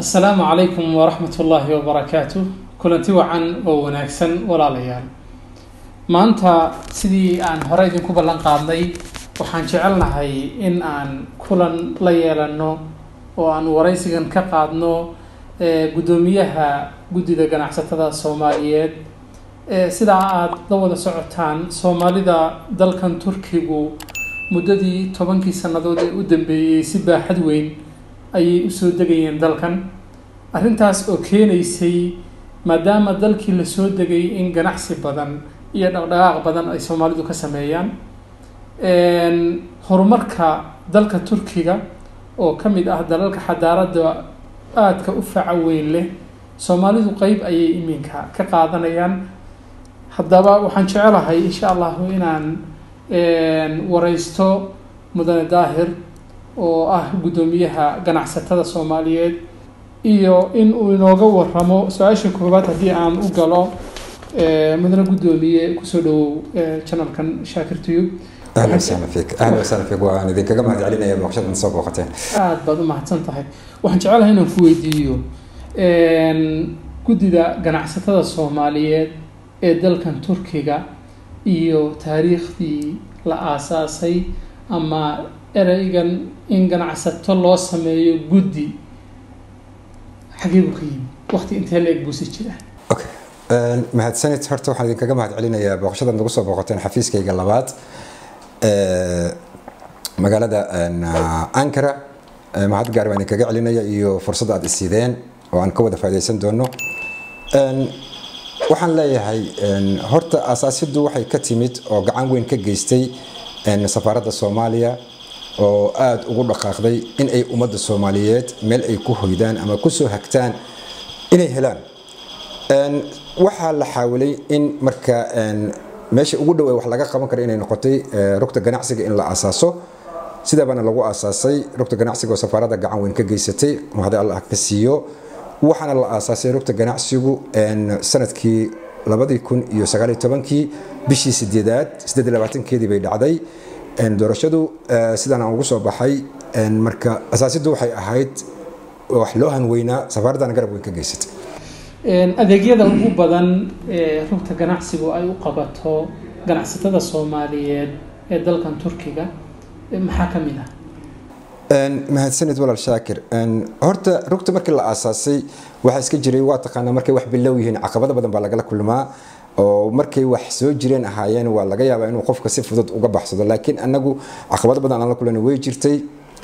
asalaamu calaykum waraxmat ullaahi wabarakaatu kulanti wacan oo wanaagsan walaalayaal maanta sidii aan hore idinku ballan qaadnay waxaan jecelnahay in aan kulan la yeelano oo aan waraysigan ka qaadno guddoomiyaha guddida ganacsatada soomaaliyeed sidaa aada la wada socotaan soomaalida dalkan turkigu muddadii tobankii sannadood ee u dambeeyey si baaxad weyn ayay usoo degayeen dalkan arrintaas oo keenaysay maadaama dalkii lasoo degay in ganacsi badan iyo dhaqdhaqaaq badan ay soomaalidu ka sameeyaan horumarka dalka turkiga oo ka mid ah dalalka xadaaradda aadka u faca weyn leh soomaalidu qeyb ayay iminka ka qaadanayaan haddaba waxaan jecelahay insha allahu inaan wareysto mudane daahir oo ah guddoomiyaha ganacsatada soomaaliyeed iyo in uu inooga waramo su-aasha koowaad haddii aan u galo mudane guddoomiye kusoo dhawow janalkan shaakir tuyub ahlan wasahlan fiik ahlan wasahlan fiik waan idinkaga mahad celinaya booqashada soo booqateen aada baad u mahadsan tahay waxaan jecelahay inaan ku weydiiyo guddida ganacsatada soomaaliyeed ee dalkan turkiga iyo taariikhdii la aasaasay ama ereygan in ganacsato loo sameeyo guddi xagee buu ka yimi waqti intee la eg buusi jira okay mahadsanid horta waxaan idinkaga mahad celinayaa booqashada nagu soo booqateen xafiiskayga labaad magaalada ankara mahad gaar baan idinkaga celinaya iyo fursadda aad isiideen oo aan ka wada faa'idaysan doono waxaan leeyahay horta aasaasiddu waxay ka timid oo gacan weyn ka geystay safaaradda soomaaliya oo aada ugu dhaqaaqday in ay ummadda soomaaliyeed meel ay ku hoydaan ama kusoo hagtaan inay helaan waxaa la xaawilay in marka meesha ugu dhow ee wax laga qaban kara inay noqotay rugta ganacsiga in la aasaaso sidaabana lagu aasaasay rugta ganacsiga oo safaaradda gacan weyn ka geysatay mahadi allah ka siiyo waxaana la aasaasay rugta ganacsigu sanadkii labadii kun iyo sagaaliyo tobankii bishii sideedaad sideed iyo labaatankeedii bay dhacday doorashadu sidaan aan ugu soo baxay marka asaasiddu waxay ahayd wax loo hanweynaa safaaraddana garab weyn ka geysatay adeegyada ugu badan ee rugta ganacsigu ay u qabato ganacsatada soomaaliyeed ee dalkan turkiga maxaa ka mid ah mahadsanid walaal shaakir horta rugta markii la aasaasay waxaa iska jiray waa taqaanaa markay wax bilow yihiin caqabado badan baa lagala kulmaa oo markay wax soo jireen ahaayeen waa laga yaabaa inuu qofka si fudud uga baxsado laakiin anagu caqabado badan aan la kulana way jirtay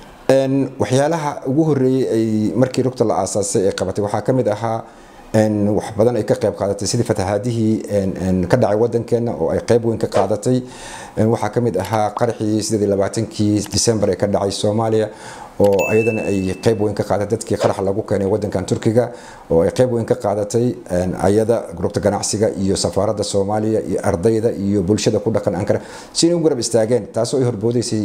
waxyaalaha ugu horeeyey ay markii rugta la aasaasay ay qabatay waxaa ka mid ahaa wax badan ay ka qayb qaadatay sidii fatahaadihii ka dhacay wadankeena oo ay qayb weyn ka qaadatay waxaa ka mid ahaa qaraxii sideed iyo labaatankii december ee ka dhacay soomaaliya oo ayadana ay qayb weyn ka qaadatay dadkii qaraxa lagu keenay wadankan turkiga oo ay qayb weyn ka qaadatay ayada rugta ganacsiga iyo safaaradda soomaaliya iyo ardayda iyo bulshada ku dhaqan ankara si inay u garab istaageen taasoo ay horboodaysay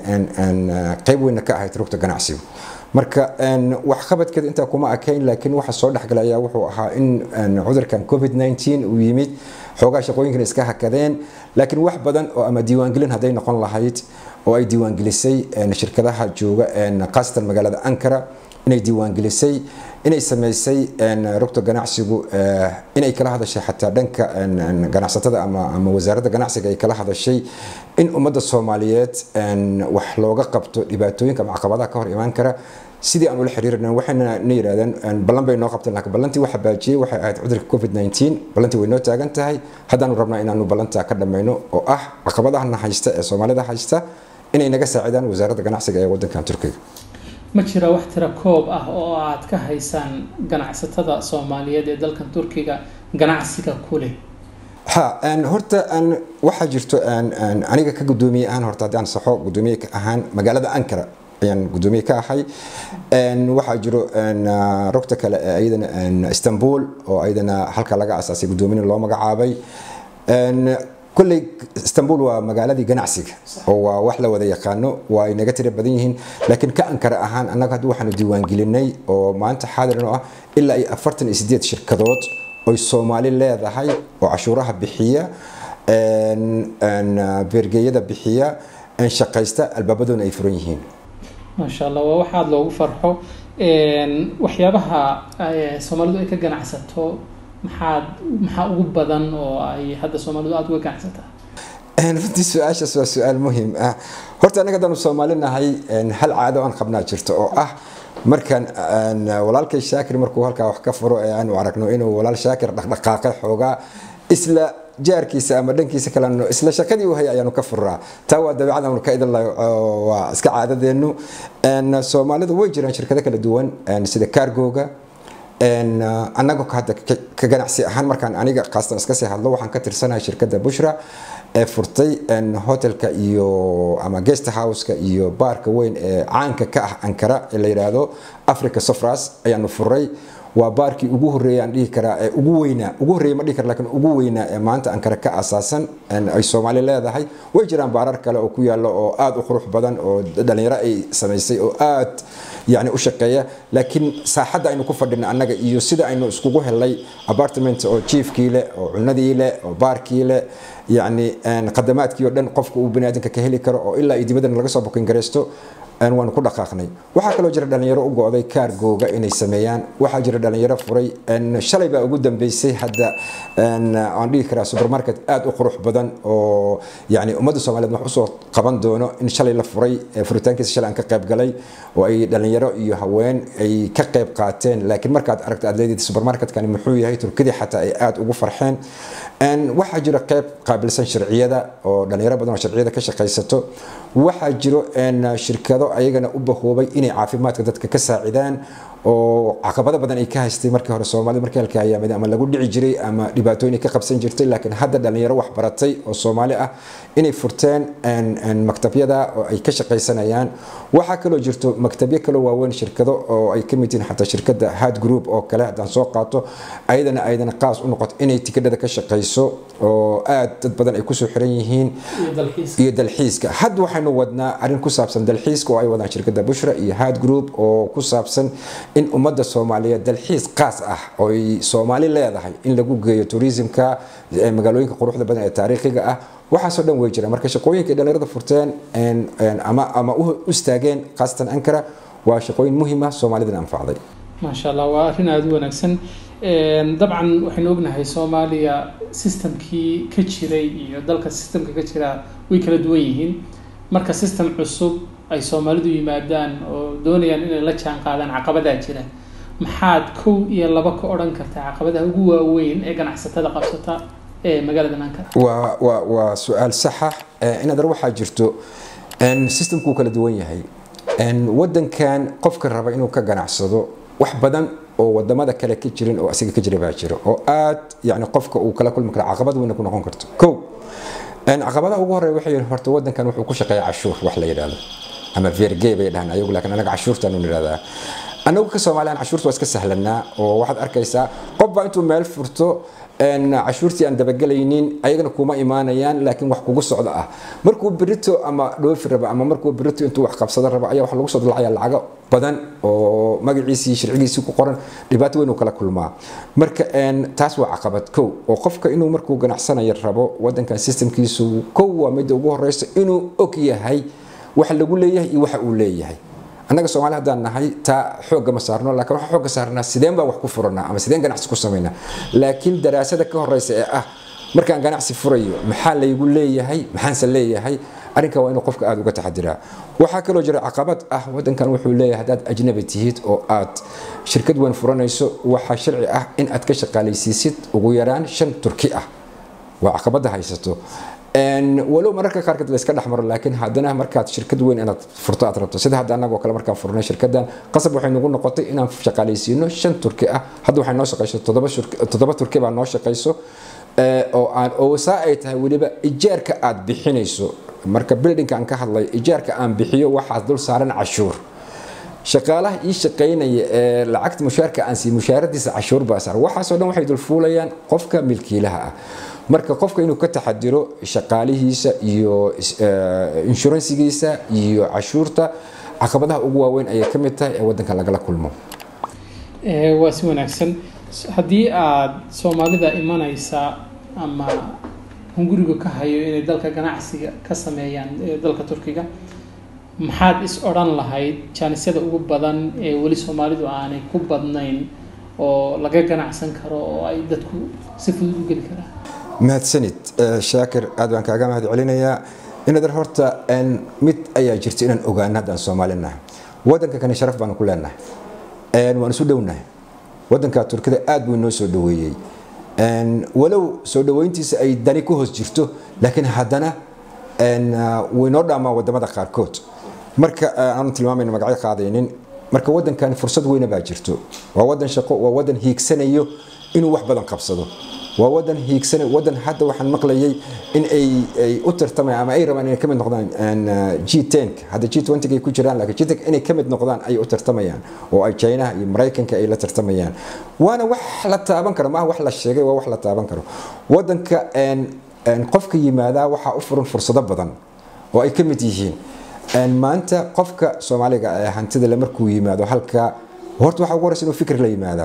qayb weynna ka ahayd rugta ganacsigu marka waxqabadkeeda intaa kuma akayn laakiin waxa soo dhexgalay ayaa wuxuu ahaa in cudurkan covid 19 uu yimid xoogaa shaqooyinkan iska hakadeen laakiin wax badan oo ama diiwaangelin hadday noqon lahayd oo ay diiwaangelisay shirkadaha jooga khaasatan magaalada ankara inay diiwaangelisay inay sameysay rugta ganacsigu inay kala hadashay xataa dhanka ganacsatada ama ama wasaaradda ganacsiga ay kala hadashay in ummadda soomaaliyeed wax looga qabto dhibaatooyinka ama caqabadaha ka hor imaan kara sidii aan ula xiriirna waxayna na yidhahdeen ballan bay noo qabteen laakiin ballantii waxa baajiyey waxay ahayd cudurka covid 19 ballantii way noo taagan tahay haddaanu rabnaa inaanu ballantaa ka dhammayno oo ah caqabadahana haysta ee soomaalida haysta inay naga saacidaan wasaaradda ganacsiga ee wadankan turkiga ma jira wax tira koob ah oo aad ka haysaan ganacsatada soomaaliyeed ee dalkan turkiga ganacsiga ku leh ha horta waxaa jirto aniga ka gudoomiye ahaan horta haddii aan saxo gudoomiye ka ahaan magaalada ankara ayaan gudoomiye ka ahay waxaa jiro rugta kale ee ayadana istanbul oo ayadana halka laga asaasay gudoomiyena loo magacaabay kolley istanbul waa magaaladii ganacsiga oo waa wax la wada yaqaano waa ay naga tira badan yihiin laakiin ka ankara ahaan annaga hadda waxaanu diiwaangelinay oo maanta xaadiran oo ah ilaa iyo afartan iyo sideed shirkadood oy soomaali leedahay oo cashuuraha bixiya beergeeyada bixiya shaqaysta albaabadoona ay furan yihiin maasha allah waa waxaad loogu farxo waxyaabaha soomaalidu ay ka ganacsato maxaad maxaa ugu badan oo ay hadda soomaalidu aada uga ganacsataa runtii su-aashaas waa su-aal muhiim ah horta anaga haddaanu soomaali nahay hal caado aan qabnaa jirto oo ah markaan walaalkay shaakir markuu halkaa wax ka furo ee aanu aragno inuu walaal shaakir dhaqdhaqaaqay xoogaa isla jaarkiisa ama dhankiisa kaleno isla shaqadii u hay ayaanu ka furaa taa waa dabeecad aanu ka idin waa iska caadadeenu soomaalidu way jiraan shirkado kala duwan sida cargoga annaga hadda ka ganacsi ahaan markaan aniga kaastan iska sii hadlo waxaan ka tirsanahay shirkadda bushra ee furtay hotelka iyo ama guest houseka iyo baarka weyn ee caanka ka ah ankara ee la yidhaahdo africa sofras ayaanu furay waa baarkii ugu horreeyay aan dhihi karaa ee ugu weynaa ugu horreeyay ma dhihi kara laakiin ugu weynaa ee maanta ankara ka asaasan ay soomaali leedahay way jiraan baarar kale oo ku yaalla oo aada u qurux badan oo dhalinyaro ay samaysay oo aad yani u shaqeeya laakiin saaxadda aynu ku fadhina annaga iyo sida aynu iskugu helay apartment oo jiefkii leh oo cunadii leh oo baarkii leh yani khadamaadkii oo dhan qofka uu baniaadanka ka heli karo oo ilaa iyo dibaddan laga soo bukin garaysto waanu ku dhaqaaqnay waxaa kaloo jira dhalinyaro u go'day kaargooga inay sameeyaan waxaa jira dhalinyaro furay shalay baa ugu dambeysay hadda aan dhihi karaa supermarket aada u qurux badan oo yani ummadda soomaaliyeed wax usoo qaban doono in shalay la furay furitaankiisa shalay aan ka qayb galay oo ay dhalinyaro iyo haween ay ka qayb qaateen laakiin markaad aragto aad leedid supermarketkani muxuu yahay turkidii xataa ay aada ugu farxeen waxaa jira qayb qaabilsan sharciyada oo dhalinyaro badan oo sharciyada ka shaqaysato waxaa jiro shirkado ayagana u bahoobay inay caafimaadka dadka ka saacidaan oo caqabado badan ay ka haystay markii hore soomaalida markii halka ayaamada ama lagu dhici jiray ama dhibaatooyin ka qabsan jirtay laakiin hadda dhalinyaro wax baratay oo soomaali ah inay furteen maktabyada oo ay ka shaqaysanayaan waxaa kaloo jirto maktabyo kaloo waaweyn shirkado oo ay ka mid yihiin xataa shirkadda hard group oo kale haddaan soo qaato ayadana ayadana qaas u noqoto inay tikadhada ka shaqayso oo aad dad badan ay kusoo xiran yihiin iyo dalxiiska hadda waxaynu wadnaa arrin ku saabsan dalxiiska oo ay wadaan shirkadda bushra iyo hard group oo ku saabsan in ummadda soomaaliyeed dalxiis qaas ah ooy soomaali leedahay in lagu geeyo tourismka magaalooyinka quruxda badan ee taariikhiga ah waxaasoo dhan way jiraan marka shaqooyinka dhalinyarada furteen ama ama u istaageen khaasatan ankara waa shaqooyin muhiim ah soomaalidana anfacday maasha allah waa arrin aada u wanaagsan dabcan waxaynu ognahay soomaaliya systemkii ka jiray iyo dalka systemka ka jira way kala duwan yihiin marka system cusub ay soomaalidu yimaadaan oo doonayaan inay la jaan qaadaan caqabadaa jira maxaad kow iyo laba ka odhan kartaa caqabadaha ugu waaweyn ee ganacsatada qabsata ee magaalada ankara waa waa waa su-aal saxa inadar waxaa jirto systemkuu kala duwan yahay wadankan qofka raba inuu ka ganacsado wax badan oo wadamada kale ka jirin oo asiga ka jira baa jira oo aad yani qofka uu kala kulmi kara caqabad weyna ku noqon karto ko caqabadaha ugu horeya waxay horta wadankan wuxuu ku shaqeeya cashuur wax la yidhahdo ama verge bay dhahaan ayagu laakiin anaga cashuurtaanu nidhahdaa anagu ka soomaaliyan cashuurta waa iska sahlanaa oo waxaad arkaysaa qof baa intuu meel furto cashuurtii aan dabagelaynin ayagana kuma imaanayaan laakiin wax kugu socda ah markuu berito ama dhoofi raba ama markuu berito intuu wax qabsado raba ayaa wax lagu soo dalacaya lacago badan oo magaciisii sharcigiisii ku qoran dhibaato weyn uu kala kulmaa marka taas waa caqabad kow oo qofka inuu markuu ganacsanayo rabo wadankan systemkiisu kow waa midda ugu horeysa inuu og yahay waxa lagu leeyahay iyo waxa uu leeyahay annaga soomaali haddaan nahay taa xoogga ma saarno laakiin waxaa xoogga saarnaa sideen baa wax ku furanaa ama sideen ganacsi ku samaynaa laakiin daraasada ka horeysa ee ah markaan ganacsi furayo maxaa laygu leeyahay maxaanse leeyahay arrinka waa inuu qofka aada uga taxadiraa waxaa kaloo jira caqabad ah wadankan wuxuu leeyahay haddaad ajnabi tihid oo aad shirkad weyn furanayso waxaa sharci ah in aad ka shaqaalaysiisid ugu yaraan shan turki ah waa caqabada haysato walow mararka qaarkood la iska dhexmaro laakiin haddana markaad shirkad weyn inaad furto aad rabto sida hadda annagoo kale markaan furnay shirkadan qasab waxay nagu noqotay inaan shaqaalaysiino shan turki ah hadda waxay noo shaqayso toddoba turki baa noo shaqayso oo aan oo saa ay tahay weliba ijaarka aad bixinayso marka buildingka aan ka hadlay ijaarka aan bixiyo waxaas dul saaran cashuur shaqaalaha ii shaqaynaya ee lacagta mushaarka aan siiy mushaaradiisa cashuur baa saaran waxaasoo dhan waxay dulfuulayaan qofka milkiilaha ah marka qofka inuu ka taxadiro shaqaalihiisa iyo inshuransigiisa iyo cashuurta caqabadaha ugu waaweyn ayay ka mid tahay ee wadanka lagala kulmo waa si wanaagsan haddii aada soomaalida imanaysa ama hunguriga ka hayo inay dalka ganacsiga ka sameeyaan dalka turkiga maxaad is odhan lahayd jaanisyada ugu badan ee weli soomaalidu aanay ku badnayn oo laga ganacsan karo oo ay dadku si fudud u geli karaan mahadsanid shaakir aad baan kaaga mahad celinayaa inadar horta mid ayaa jirta inaan ogaano haddaan soomaalinahay wadanka kani sharaf baanu ku leenahay waan isu dhownahay wadanka turkida aad buu inoo soo dhaweeyey walow soo dhaweyntiisa ay dani ku hoos jirto laakiin haddana wuu inoo dhaamaa wadamada qaarkood marka aanu tilmaamayno magacyo qaadaynin marka wadankan fursad weyna baa jirto waa wadan shaqo waa wadan hiigsanayo inuu wax badan qabsado waa wadan hiigsana wadan hadda waxaan maqlayay in ay ay u tartamayaan ama ay rabaan inay ka mid noqdaan G10 hadda G20 ay ku jiraan laakiin G10 inay ka mid noqdaan ay u tartamayaan oo ay China iyo Mareykanka ay la tartamayaan waana wax la taaban karo ma wax la sheegay waa wax la taaban karo wadanka qofka yimaada waxaa u furan fursado badan oo ay ka mid yihiin maanta qofka soomaaliga ee hantida le markuu yimaado halka horta waxa ugu horeysa inuu fikir la yimaadaa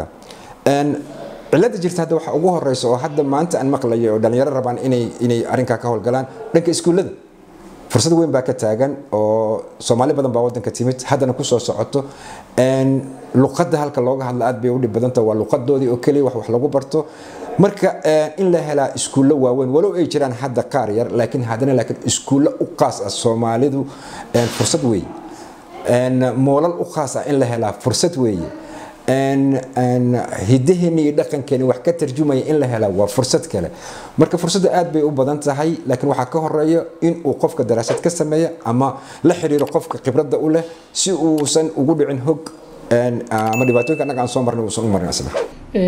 cilada jirta hadda waxa ugu horeysa oo hadda maanta aan maqlayo oo dhalinyaro rabaan inay inay arrinkaa ka howlgalaan dhanka iskuullada fursad weyn baa ka taagan oo soomaali badan baa wadanka timid haddana kusoo socoto luqadda halka looga hadla aad bay u dhib badanta waa luqadoodii oo keliya wax wax lagu barto marka in la helaa iskuullo waaweyn walow ay jiraan hadda qaar yar laakiin haddana laakiin iskuullo u qaas ah soomaalidu fursad weeye moolal u qaas ah in la helaa fursad weeye hidaheeni iyo dhaqankeeni wax ka tarjumaya in la helaa waa fursad kale marka fursadda aad bay u badan tahay laakiin waxaa ka horeeya in uu qofka daraasad ka sameeya ama la xiriiro qofka khibradda u leh si uusan ugu dhicin hog ama dhibaatooyinka annaga aan soo marnay uusan u marin asna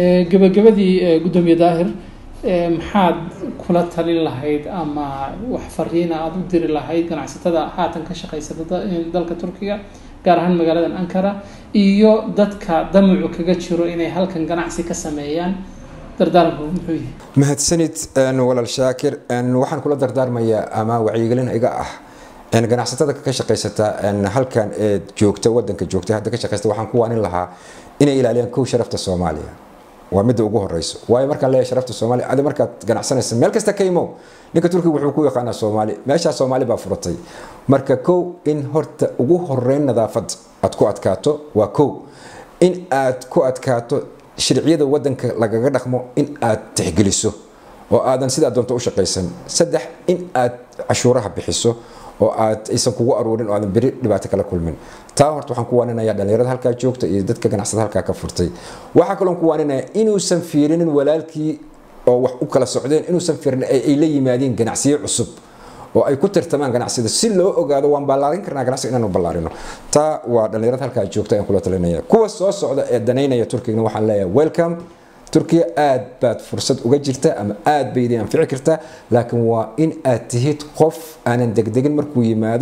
gabagabadii gudoomiye daahir maxaad kula talin lahayd ama wax fariina aada u diri lahayd ganacsatada haatan ka shaqaysata dalka turkiga gaar ahaan magaaladan ankara iyo dadka damacu kaga jiro inay halkan ganacsi ka sameeyaan dardaaranku muxuu yahay mahadsanid walaal shaakir waxaan kula dardaarmayaa ama wacyigelin iga ah ganacsatada ka shaqaysata halkan ee joogta wadanka joogta hadda ka shaqaysta waxaan ku waanin lahaa inay ilaaliyaan kow sharafta soomaaliya waa midda ugu horeyso waayo markaan leeyahay sharafta soomaaliya adi markaad ganacsanaysa meel kasta ka imow ninka turkiga wuxuu ku yaqaanaa soomaali meeshaa soomaali baa furatay marka kow in horta ugu horeyn nadaafad aad ku adkaato waa kow in aad ku adkaato sharciyada wadanka lagaga dhaqmo in aad tixgeliso oo aadan sidaa doonto u shaqaysan saddex in aad cashuuraha bixiso oo aad aysan kugu aruurin oo aadan beri dhibaato kala kulmin taa horta waxaan ku waaninayaa dhalinyarada halkaa joogta iyo dadka ganacsada halkaa ka furtay waxaa kaloon ku waaninaya inuusan fiirinin walaalkii oo wax u kala socdeen inuusan fiirin ay la yimaadeen ganacsiyo cusub oo ay ku tartamaan ganacsida si loo ogaado waan ballaarin karnaa ganacsiga inaanu ballaarino taa waa dhalinyarada halkaa joogta ayaan kula talinaya kuwa soo socda ee danaynaya turkigna waxaan leeyahay welcome turkiya aad baad fursad uga jirta ama aad bay idin anfici kartaa laakiin waa in aad tihid qof aanan degdegin markuu yimaado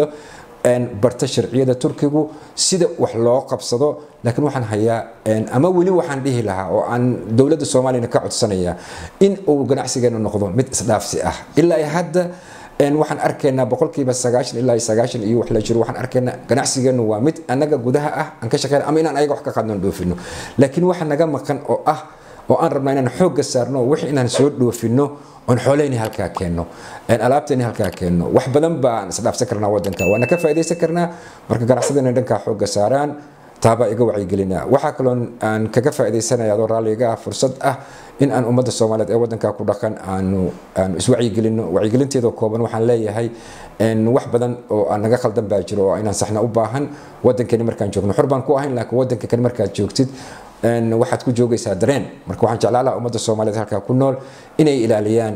barta sharciyada turkigu sida wax loo qabsado laakiin waxaan hayaa ama weli waxaan dhihi lahaa oo aan dowladda soomaaliyana ka codsanayaa in uu ganacsigeenu noqdo mid isdhaafsi ah ilaa hadda waxaan arkaynaa boqolkiiba sagaashan ilaa sagaashan iyo wax la jiro waxaan arkaynaa ganacsigeenu waa mid annaga gudaha ah aan ka shaqeyna ama inaan ayaga wax ka qaadno dhoofino laakiin waxa naga maqan oo ah oo aan rabnaa inaan xoogga saarno wixii inaan soo dhoofino oon xooleyni halkaa keenno alaabteeni halkaa keenno wax badan baan isdhaafsan karnaa wadanka waana ka faa'iidaysan karnaa marka ganacsadana dhankaa xoogga saaraan taabaa iga wacyigelinaa waxaa kaloon aan kaga faa'iidaysanaya adoo raalliga ah fursad ah in aan ummadda soomaaliyeed ee wadankaa ku dhaqan aanu aanu iswacyigelino wacyigelinteeda kooban waxaan leeyahay wax badan oo aan naga khaldan baa jiro oo inaan saxna u baahan wadankani markaan joogno xor baan ku ahayn laakiin wadanka kani markaad joogtid waxaad ku joogaysaa dareen marka waxaan jeclaa lahaa ummadda soomaaliyeed halkaa ku nool inay ilaaliyaan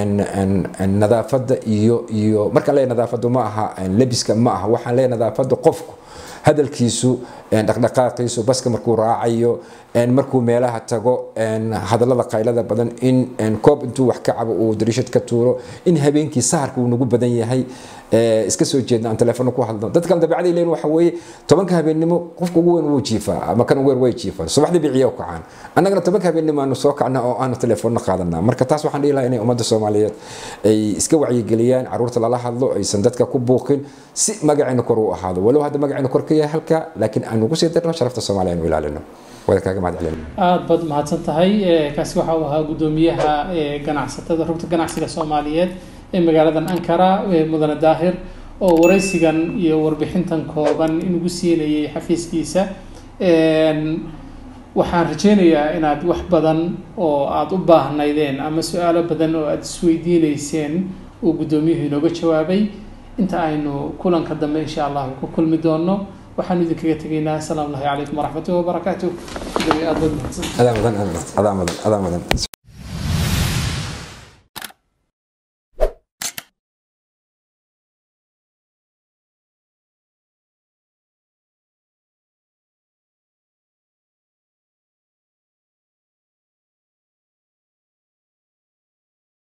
nadaafadda iyo iyo markaan leeyahay nadaafaddu ma aha lebiska ma aha waxaan leeyahay nadaafadda qofku hadalkiisu dhaqdhaqaaqiisu baska markuu raacayo markuu meelaha tago hadallada qaylada badan in koob intuu wax ka cabo uu dariishad ka tuuro in habeenkii saharka uu nagu badan yahay iska soo jeedna aan telefoon ku hadlo dad kale dabeecada leeyihin waxa weeye tobanka habeennimo qofka ugu weyn wuu jiifaa ama kan ugu yar way jiifaan subaxdii biciya u kacaan annagana tobanka habeennimo aanu soo kacna oo aanu telefoonna qaadanaa marka taas waxaan dhihi lahaa inay ummadda soomaaliyeed ay iska wacyigeliyaan caruurta lala hadlo aysan dadka ku buuqin si magacayna kor u ahaado walow hadda magacayna kor ka yahay halka laakiin aan ugu sii darno sharafta soomaaliya aanu ilaalino wadakaaga mahad celin aada baad mahadsan tahay kaasi waxa uu ahaa guddoomiyaha ganacsatada rugta ganacsiga soomaaliyeed ee magaaladan ankara mudane daahir oo waraysigan iyo warbixintan kooban inugu siinayay xafiiskiisa waxaan rajeynayaa inaad wax badan oo aada u baahnaydeen ama su-aalo badan oo aada isweydiineyseen uu guddoomiyuhu inooga jawaabay inta aynu kulanka dambe insha allahu ku kulmi doono waxaanu idinkaga tegaynaa asalaamu allahi calaykum waraxmatullahi wabarakaatu gudoomiye aada baad mahadsan adaa mudan adaa mudan adaa mudan